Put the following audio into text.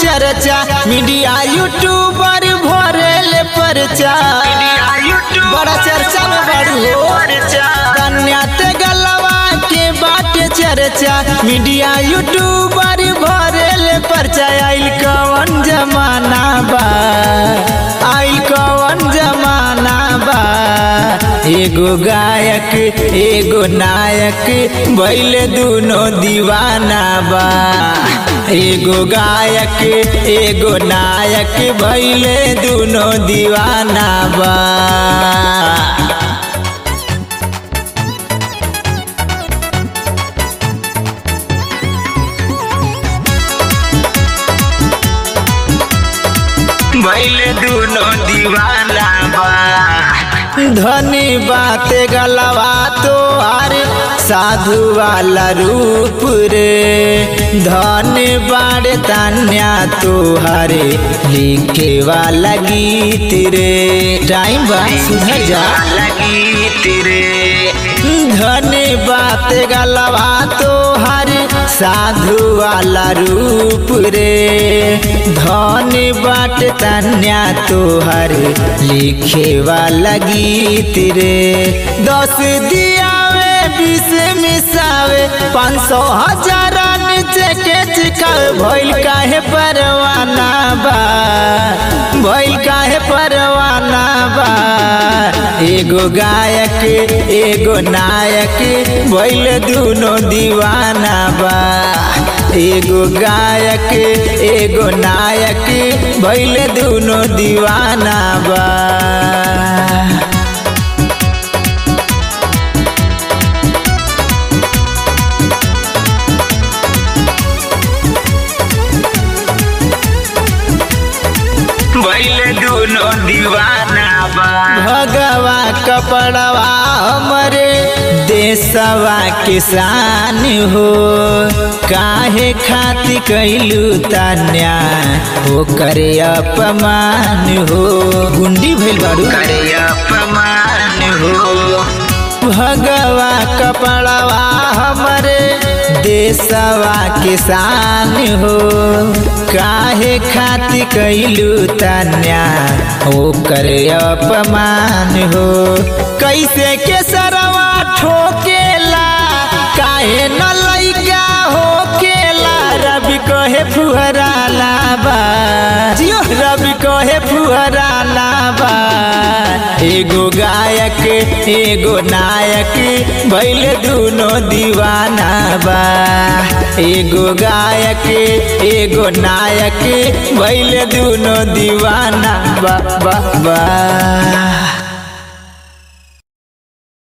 चर्चा media YouTuber भरेले परचा बड़ा चर्चा में बड़ी हो कन्या ते गलवा के बाटे चर्चा मीडिया यूट्यूबर भरेले परचा आइल कवन जमाना बा आइल कवन जमाना बा एगो गायक एगो नायक भैले दुनो दीवाना बा एगो गायक एगो नायक भैले दुनो दीवाना बा भैले दुनो दीवाना बा धनी बात गलवा तोहार साधु वाला रूप रे धन बाड़े तान्या तोहारे लिखे वाला गीत रे टाइम बा सुधर जा लगी तेरे धन बात गलवा तोहार साधु वाला रूप रे धन बाट तन्या तोहर लिखे वाला गीत रे दस दियावे बीस मिसावे पाँच सौ हजार नीचे के चिकावे भइल काहे परवाना बा भइल काहे परवाना बा एगो गायक एगो नायक भइल दुनो दीवाना बा एगो गायक एगो नायक भइल दुनो दीवाना बा भैले दुनो दीवाना बा भगवा कपड़वा हमरे देशवा किसान हो काहे खाती कैलू तन्या हो करे अपमान हो गुंडी भइल बाड़ू करे अपमान हो भगवा कपड़वा हमरे देशवा किसान हो काहे खाती कैलू तन्या ओकर अपमान हो कैसे के सरवा ठोकेला काहे न लैका होकेला रवि कहे फुहरा लाबा जियो रवि कहे फुहरा लाबा एगो गायक एगो नायक भैल दुनो दीवाना बा एगो गायक एगो नायक भैल दुनो दीवाना बा बा बा